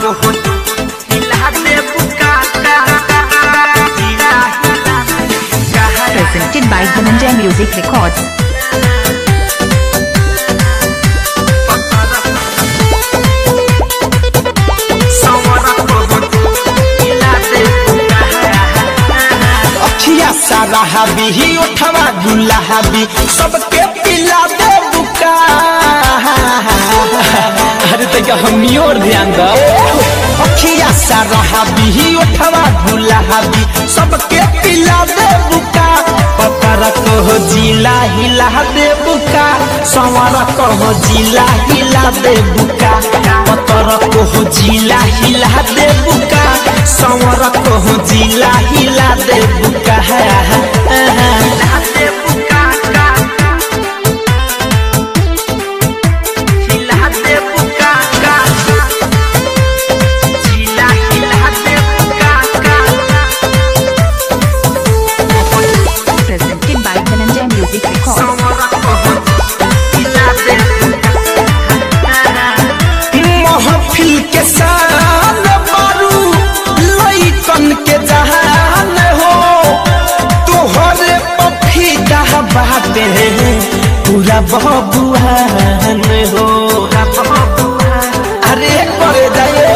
को हिला दे बुका का हिला हिला कहा Presented by Dhananjay Music Records. अखिया सारा हाबी ही उठवा गुल्ला हाबी सबके पिला दे बुका अरे तक हमनी और ध्यान दो अखिया सारा हाबी ही उठवा गुल्ला हाबी सबके पिला दे बुका पतर कहो जिला हिला दे बुका संवर कहो जिला हिला दे बुका पतर कहो जिला हिला दे बुका संवर कहो जिला हिला दे बुका Presented by Dhananjay Music Records. महफिल के शान मारू लइकन के जहान हो तोहरे पफीदा बाटे पूरा बबुआन हो अरे कर जाए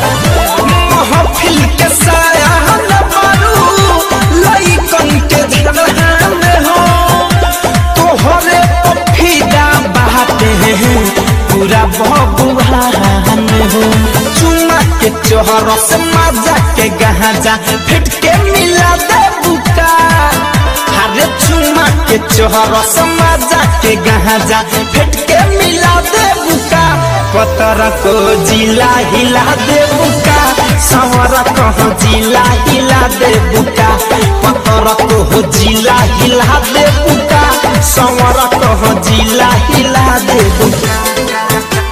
महफिल के शान मारू लइकन के जहान हो तोहरे पफीदा बाटे पूरा बबुआन हो चुमा के चोहर से मजा के गहाजा फिट के मिला दे बुका हरे चुमा के चोहर से मजा के गहाजा फिट के मिला दे बुका पतर को जिला हिला दे बुका सवर कहो जिला हिला दे बुका पतर को जिला हिला दे बुका सवर कहो जिला हिला दे बुका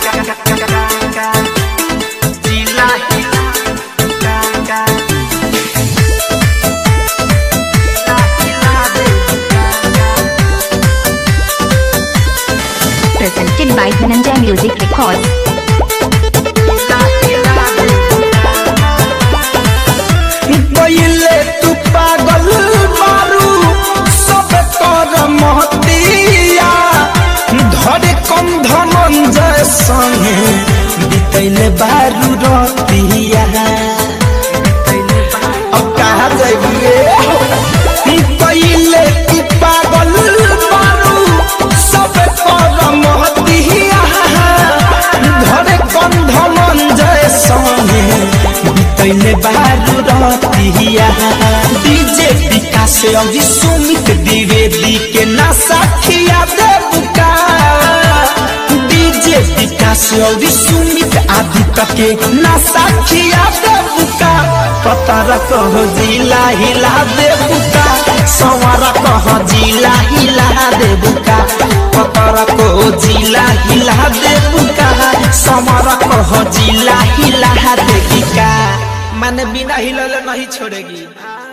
Presented by Dhananjay Music Records. पहिले तू पागल मारू सब कर महतिया धरे कम धनंजय संगे बितैले बारू रतिया अब कहा जाइए पहिले तू पागल मारू सब कर महतिया धरे कम धनंजय संगे बितैले बारू रतिया डीजे विकास अभी सुमित द्विवेदी के ना साखिया दे बुका डीजे विकास अभी सुमित आदित्य के ना साखिया दे बुका पतर कहो जिला हिला दे बुका संवर कहो जिला हिला दे बुका पतर को जिला हिला दे बुका समर कहो जिला हिला दे बुका माने बिना हिलले नहीं छोड़ेगी